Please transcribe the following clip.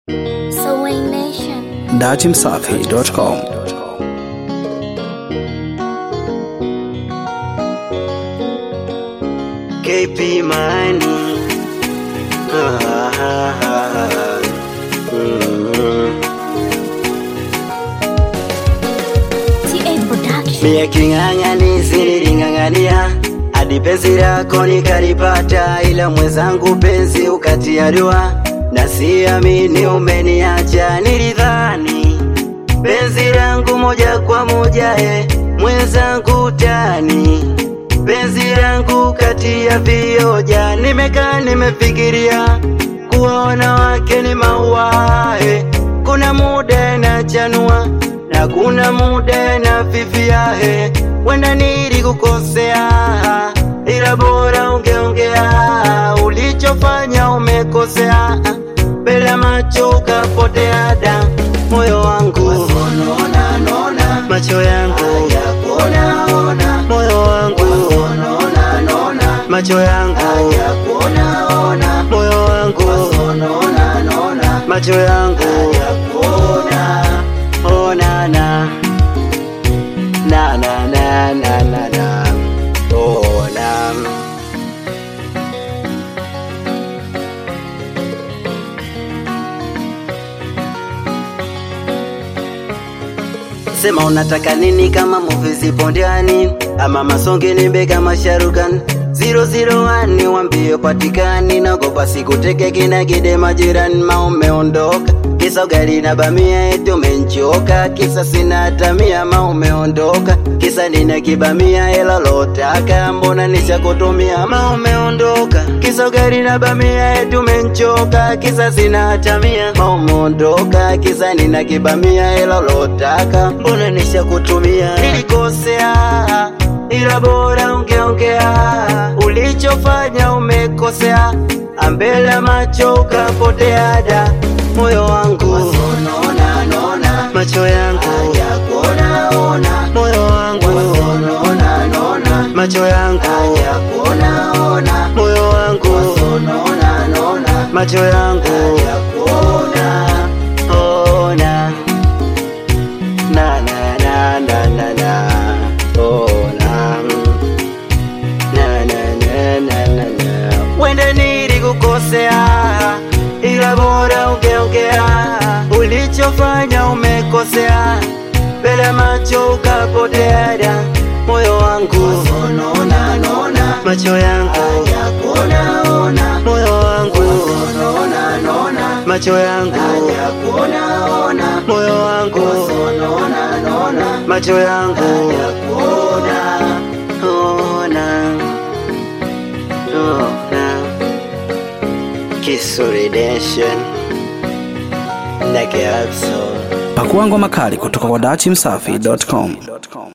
Sewing Nation. datimsafi.com KP Money. Ah, ah, ah, mm. TA Production. Mie king'ang'anizi niling'ang'ania hadi penzi lako nikalipata, ila mwenzangu penzi ukatia doa, na siamini umeniacha. Nilidhani penzi langu moja kwa moja, eh, mwenzangu tani penzi langu kati ya vioja. Nimekaa nimefikiria kuwa wanawake ni maua, eh, kuna muda na chanua na kuna muda na fifia, eh, wenda nilikukosea, ila bora ungeongea ulichofanya umekosea, mbele ya macho ukapotea da moyo wangu macho yangu moyo wangu macho yangu moyo wangu macho yangu oh na na na na na na na na oh na Sema unataka nini kama movie zipo ndani ama masonge nimbe kama Sharukan 001 wambie patikani nagopa sikuteke kina gide majirani ma umeondoka kisa ugali na bamia eti umenchoka kisa sina tamia ma umeondoka kisa nina kibamia hela lotaka mbona nishakutumia ma umeondoka kisa ugali na bamia eti umenchoka kisa sina tamia ma umeondoka kisa nina kibamia hela lotaka mbona nishakutumia nilikosea ila bora ungeongea ulichofanya umekosea ambele ya macho ukapotea da moyo wangu macho yangu moyo wangu macho yangu moyo wangu macho yangu ona na na na na na na ona na na na na na na wende nilikukosea ila bora ungeongea ulichofanya umekosea mbele ya macho ukapotea da moyo wangu macho yangu moyo wangu macho yangu moyo wangu macho yangu ona ona Kisurudation Nake Abso pakua ngoma kali kutoka kwa datimsafi.com